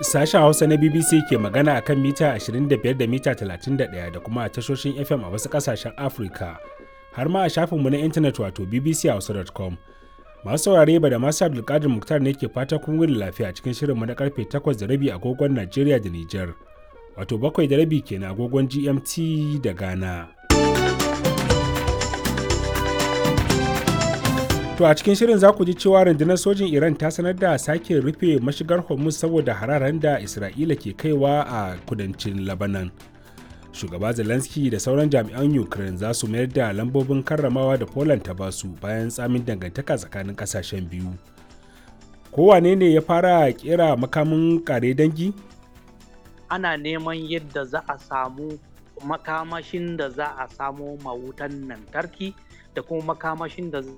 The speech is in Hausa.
Sashen Hausa na BBC ke magana a kan mita 25 da mita 31 da kuma a tashoshin FM a wasu ƙasashen Afirka, har ma a shafinmu na intanet wato bbchausa.com. Masu saurare ba da masu Abdulkadir Muktar ne ke fata kun wuni lafiya cikin shirinmu na karfe 8 da rabi agogon Najeriya da Nijar, wato bakwai da rabi kenan agogon GMT da Ghana. To a cikin shirin za ku ji cewa rundunar sojin Iran ta sanar da sake rufe mashigar Hormuz saboda hararen da Isra'ila ke kaiwa a kudancin Lebanon. Shugaba Zelensky da sauran jami'an Ukraine za su mayar da lambobin karramawa da Poland ta basu bayan tsamin dangantaka tsakanin kasashen biyu. Kowane ne ya fara kera makamin kare dangi? Ana neman yadda za a samu makamashin da za a samo mawutan lantarki da kuma makamashin da